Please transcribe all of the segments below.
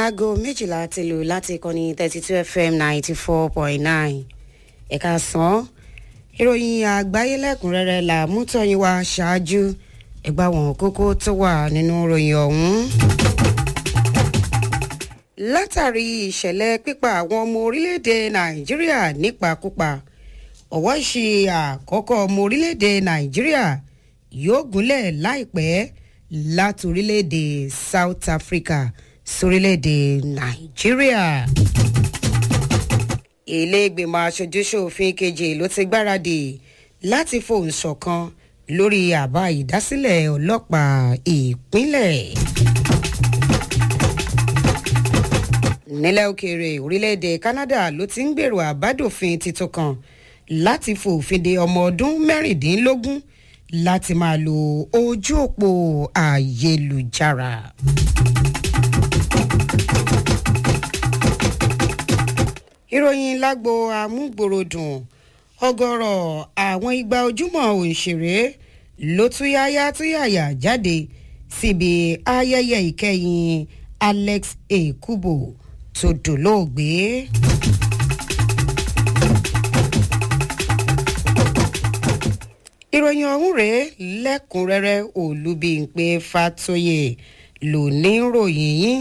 aago méjìlá ti lù láti ìkànnì thirty two fm ninety four point nine ẹ̀ka sàn ìròyìn àgbáyé lẹ́kùnrẹ́rẹ́ là mú tọ́yìn wá ṣáájú ẹgbà wọn kókó tó wà nínú ìròyìn ọ̀hún. látàrí ìṣẹ̀lẹ̀ pípa àwọn ọmọ orílẹ̀-èdè nàìjíríà nípakúpa ọ̀wọ́ ìṣe àkọ́kọ́ ọmọ orílẹ̀-èdè nàìjíríà yóò gúnlẹ̀ láìpẹ́ láti orílẹ̀-èdè south africa sórílẹ̀-èdè nàìjíríà. ilé ìgbìmọ̀ aṣojúṣòfin kejì ló ti gbáradì láti fohùn ṣọ̀kan lórí àbá ìdásílẹ̀ ọlọ́pàá ìpínlẹ̀. nílẹ̀ òkèèrè orílẹ̀-èdè canada ló ti ń gbèrò àbádòfin tuntun kan láti fòfin de ọmọ ọdún mẹ́rìndínlógún láti máa lo ojú òpó ayélujára. ìròyìn lágbo amúgbòròdùn ọgọrọ àwọn igba ojúmọ òǹṣèré ló túyáyá túyàyà jáde síbi ayẹyẹ ìkẹyìn alex ekubo tó dolóògbé. ìròyìn ọ̀hún rèé lẹ́kùnrẹ́rẹ́ olùbíǹpé fatoyè ló ní ròyìn yín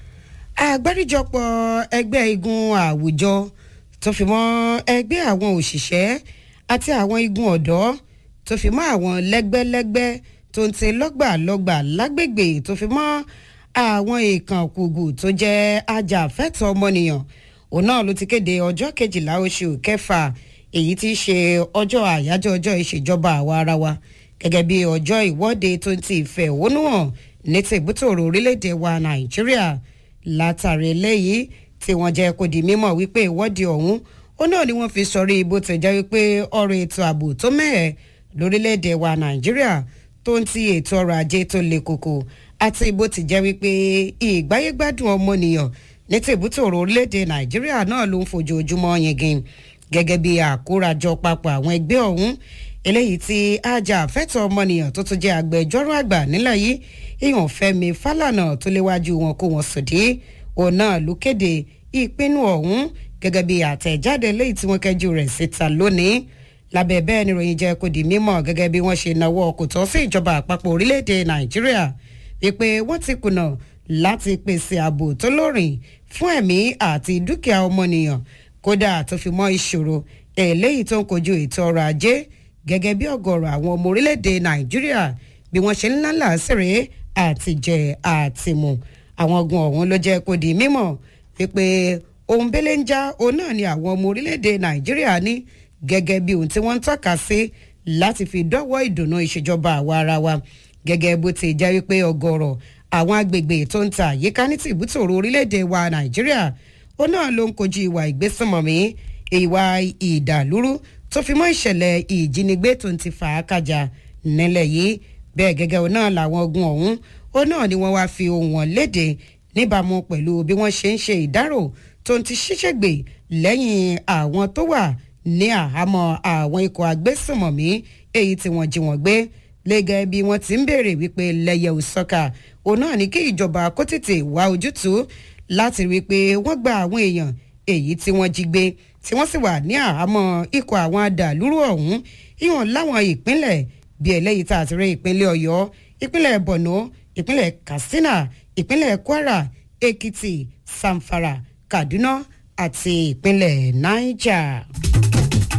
àgbáríjọpọ̀ ẹgbẹ́ igun àwùjọ tó fi mọ́ ẹgbẹ́ àwọn òṣìṣẹ́ àti àwọn igun ọ̀dọ́ tó fi mọ́ àwọn lẹ́gbẹ́lẹ́gbẹ́ tó ń tẹ lọ́gbàlọ́gbà lágbègbè tó fi mọ́ àwọn èèkàn kùgù tó jẹ́ ajàfẹ́tọ̀ ọmọnìyàn òun náà ló ti kéde ọjọ́ kejìlá oṣù kẹfà èyí tí í ṣe ọjọ́ àyájọ́ ọjọ́ ìṣèjọba àwa ara wa gẹ́gẹ́ bí ọjọ́ ìwọ́de tó ń ti ìfẹ̀hónúhàn ní tìbútòrò orílẹ̀-èdè wa nàìjíríà látàrí eléyìí tí wọ́n jẹ́ kó di mímọ̀ wípé ìwọ́de ọ̀hún ó náà ni wọ́n fi sọrí bó ti jẹ́ wípé ọ̀rọ̀ ètò ààbò tó mẹ́ẹ̀ lórílẹ̀‐èdè wa nàìjíríà tó ń ti ètò ọrọ̀ ajé tó le koko àti bó ti jẹ́ wípé ìgbáyégbádùn ọmọnìyàn ní tìbútòrò orílẹ̀‐èdè nàìjíríà náà ló ń fojoojúmọ́ yingin gẹ́gẹ́ bí àkórajọ papọ̀ àwọn ẹgbẹ́ ọ̀hún eléyìí tí ajá àfẹ́tọ̀ ọmọnìyàn tó tún jẹ́ agbẹjọ́rò àgbà nílẹ̀ yìí ìhàn fẹ́mi fálànà tó léwájú wọn kó wọn sòdí òun náà ló kéde ìpinnu ọ̀hún gẹ́gẹ́ bí àtẹ̀jáde léyìí tí wọ́n kẹjú rẹ̀ síta lónìí lábẹ́ bẹ́ẹ̀ ni ròyìn jẹ́ kó di mímọ̀ gẹ́gẹ́ bí wọ́n ṣe náwó kò tọ́ sí ìjọba àpapọ̀ orílẹ̀-èdè nàìjíríà wípé wọ́n ti kùnà láti pèsè ààbò tó lórin fún ẹ̀mí àti dúkìá ọmọnìyàn kódà tó fi mọ́ ìṣòro eléyìí tó ń kojú ètò ọrọ̀ ajé gẹ́gẹ́ bí ọ̀gọ̀rọ̀ àwọn ọmọ orílẹ̀-èdè nàìjíríà bí wọ́n ṣe ń lálà sèré àtijẹ́ àtìmù àwọn ogun ọ̀hún ló jẹ́ kó di mímọ̀ wípé ohun bẹ́lẹ̀ ń já òun náà ni àwọn ọmọ orílẹ̀-èdè nàìjíríà ní gẹ́gẹ́ bí ohun tí wọ́n ń tọ́ka sí láti fi dọ́wọ́ ìdùnnú ìṣèjọba àwa ara wa gẹ́gẹ́ bó ti jẹ́ wípé ọ̀gọ̀rọ̀ àwọn agbègbè tó ń ta àyíká ní tìbútòrò orílẹ̀-èdè wa nàìjíríà òun náà ló ń kojú ìwà ìgbésùnmọ̀mí ìwà ìdàlúrú tó fi mọ́ ìṣẹ̀lẹ̀ ìjínigbé tó ń ti fà á kájà nílẹ̀ yìí bẹ́ẹ̀ gẹ́gẹ́ òun náà làwọn ogun ọ̀hún ó náà ni wọ́n wáá fi ohun wọn léde níbàámu pẹ̀lú bí wọ́n ṣe ń ṣe ìdárò tó ń ti ṣíṣègbè lẹ́yìn àwọn tó wà ní àhámọ́ àwọn ikọ̀ agbésùnmọ̀mí èyí tí wọ́n jí wọn gbé lẹ́gẹ́ bí wọ́n ti ń béèrè wípé lẹ́yẹ òsọ́kà òun náà ní kí ìjọba kó tètè wá ojútùú láti rí i pé wọ́n gba àwọn èèyàn èyí tí wọ́n jí gbé tí wọ́n sì wà ní àhámọ́ ikọ̀ àwọn adàlúrú ọ̀hún ìhàn láwọn ìpínlẹ̀ bí eléyìí tá a ti rí ìpínlẹ̀ ọ̀yọ́ ìpínlẹ̀ borno ìpínlẹ̀ katsina ìpínlẹ̀ kwara èkìtì samfara kaduna àti ìpínlẹ̀ niger.